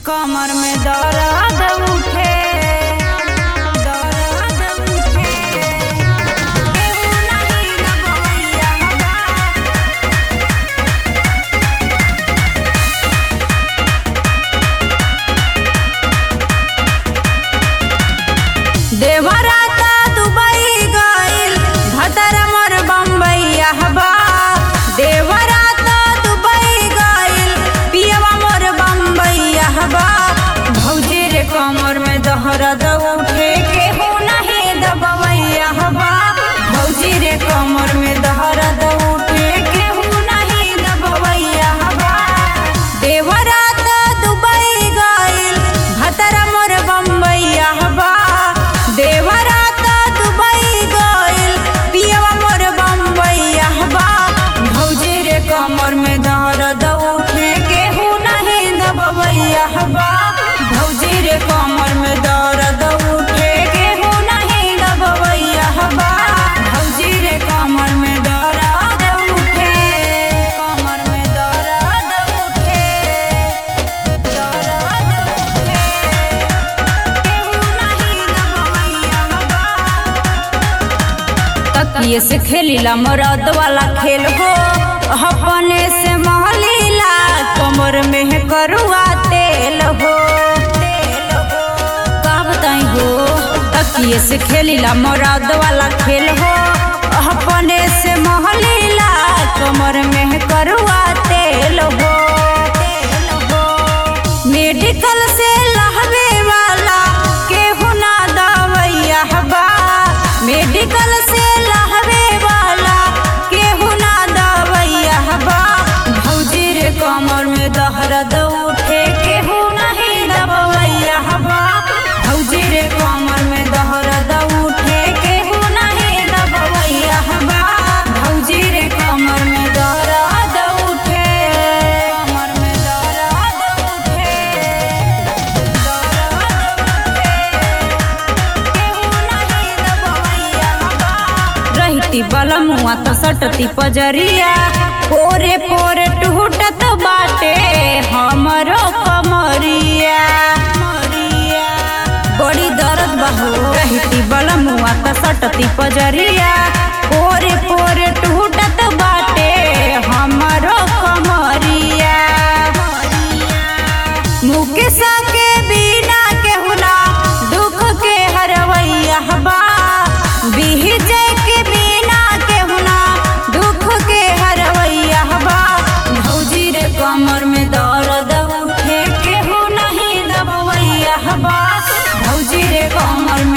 कमर में दर्द उठे दर्द उठे केहू नाही लगवैया बा देवराता दुबई गइल भतर मोर बम्बईया बा देवराता दुबई गइल पियवा मोर बम्बईया बा भौजी रे कमर में दहरद उठे केहू नहीं दबवैया बा भौजी रे कमर में दहरद उठे केहू नहीं दबवैया बा देवराता दुबई गइल भतर मोर बम्बईया बा देवराता दुबई गइल पियवा मोर बम्बईया बा भौजी रे कमर में दर्द उठे केहू नहीं दबवैया बा भौजी रे कमर में दर्द उठे केहू नहीं दबवैया बा भौजी रे कमर में दर्द उठे कमर में दर्द उठे दर्द उठे केहू नहीं दबवैया बा तकिए से खेलीला मरद वाला खेल हो अपने से महलीला कमर में है करुआ तेल हो का बताई हो तकिए से खेलीला मरद वाला खेल हो अपने से महलीला कमर में है करुआ तेल हो मेडिकल से लहवे वाला केहू ना दवैया बा मेडिकल से लहवे वाला केहू ना दवैया बा भौजी रे कमर में दहरद उठे केहू नहीं दबवैया बा भौजी रे कमर में दहरद उठे केहू नहीं दबवैया बा भौजी रे कमर में दर्द उठे कमर में दर्द उठे रहती बलमुआ तो सटती पजरिया पोरे पोरे टूटत बाटे हमरो कमरिया बड़ी दर्द बहो रहती बलमुआ तो सटती पजरिया पोरे पोरे टूटत बाटे हमरो कमरिया मुकेश के बिना केहुना दुख के हरवैया बा बिहजय के बिना केहुना दुख के हरवैया बा भौजी रे कमर में दर्द उठे केहू नहीं दबवैया बा भौजी रे कमर में